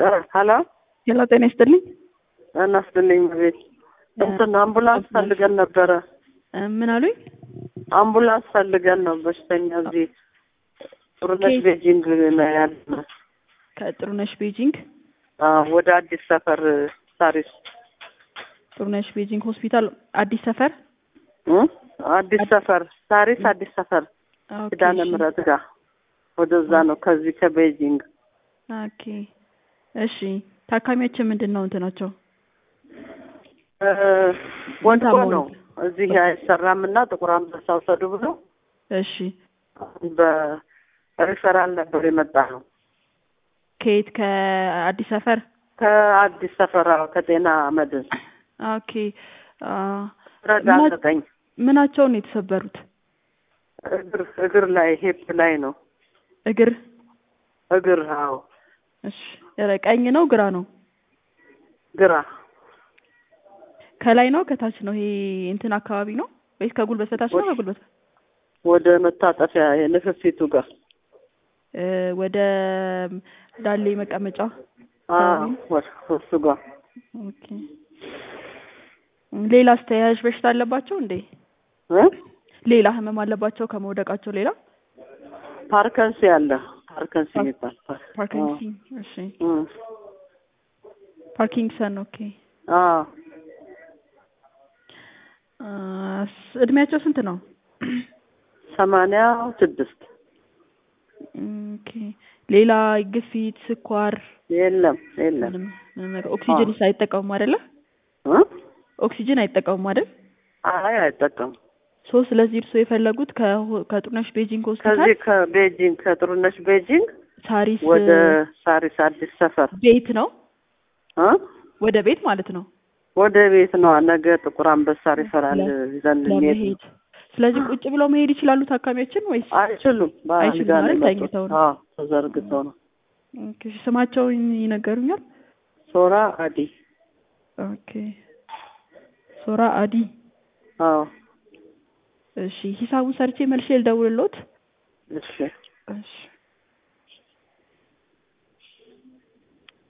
ሀሎ ሄሎ፣ ጤና ይስጥልኝ። ጤና ይስጥልኝ። ቤት እንትን አምቡላንስ ፈልገን ነበረ። እ ምን አሉኝ? አምቡላንስ ፈልገን ነው። በሽተኛ እዚህ ጥሩነሽ ከየት? ቤጂንግ ነው ያለ። ከጥሩነሽ ቤጂንግ ወደ አዲስ ሰፈር ሳሪስ ጥሩነሽ ቤጂንግ ሆስፒታል አዲስ ሰፈር እ? አዲስ ሰፈር ሳሪስ አዲስ ሰፈር ኦኬ፣ ኪዳነ እሺ። ምሕረት ጋር ወደዛ ነው ከዚህ ከቤጂንግ ኦኬ እሺ። ታካሚያችን ምንድን ነው እንትናቸው? እ፣ ወድቆ ታሞ ነው እዚህ አይሰራም እና ጥቁር አንበሳ ውሰዱ ብሎ እሺ። በሪፈራል ነበር የመጣ ነው ከየት? ከአዲስ ሰፈር። ከአዲስ ሰፈር አዎ፣ ከጤና መድን ኦኬ አ፣ ረዳ ምና- ዘጠኝ ምናቸውን ነው የተሰበሩት? እግር እግር ላይ ሄፕ ላይ ነው እግር። እግር አዎ እሺ። ኧረ ቀኝ ነው ግራ ነው? ግራ ከላይ ነው ከታች ነው? ይሄ እንትን አካባቢ ነው ወይስ ከጉልበት በታች ነው? ወደ- ከጉልበት ወደ መታጠፊያ የንፍፊቱ ጋር እ፣ ወደ ዳሌ መቀመጫ አዎ ወደ እሱ ጋር ኦኬ። ሌላስ ተያያዥ በሽታ አለባቸው እንዴ? እ? ሌላ ህመም አለባቸው ከመውደቃቸው ሌላ? ፓርከንሲ አለ ፓርከንሲ የሚባል ፓር- ፓርኪንሰን። እሺ እ። ፓርኪንሰን። ኦኬ። አዎ አ፣ ስ- እድሜያቸው ስንት ነው? ሰማንያ ስድስት ኦኬ። ሌላ ግፊት፣ ስኳር የለም የለም ምንም ምንም ነገር ኦክሲጅን አይጠቀሙም አይደለ? እ? ኦክሲጅን አይጠቀሙም አይደል? አይ አይጠቀሙም ሶ ስለዚህ እርስዎ የፈለጉት ከሆ- ከጥሩነሽ ቤጂንግ ሆስፒታል ከዚህ ከቤጂንግ ከጥሩነሽ ቤጂንግ ሳሪስ ወደ ሳሪስ አዲስ ሰፈር ቤት ነው እ? ወደ ቤት ማለት ነው ወደ ቤት ነው ነገ ጥቁር አንበሳ ሪፈራል ይዘን ልንሄድ ለመሄድ። ስለዚህ ቁጭ ብለው መሄድ ይችላሉ ታካሚያችን ወይስ? አይችሉም አይችሉም በአልጋ ነው ማለት የመጡት። ተኝተው ነው? አዎ ተዘርግተው ነው ኦኬ፣ ስማቸውን ይነገሩኛል? ሶራ አዲ ኦኬ፣ ሶራ አዲ። አዎ እሺ፣ ሂሳቡን ሰርቼ መልሼ ልደውልልዎት። እሺ እሺ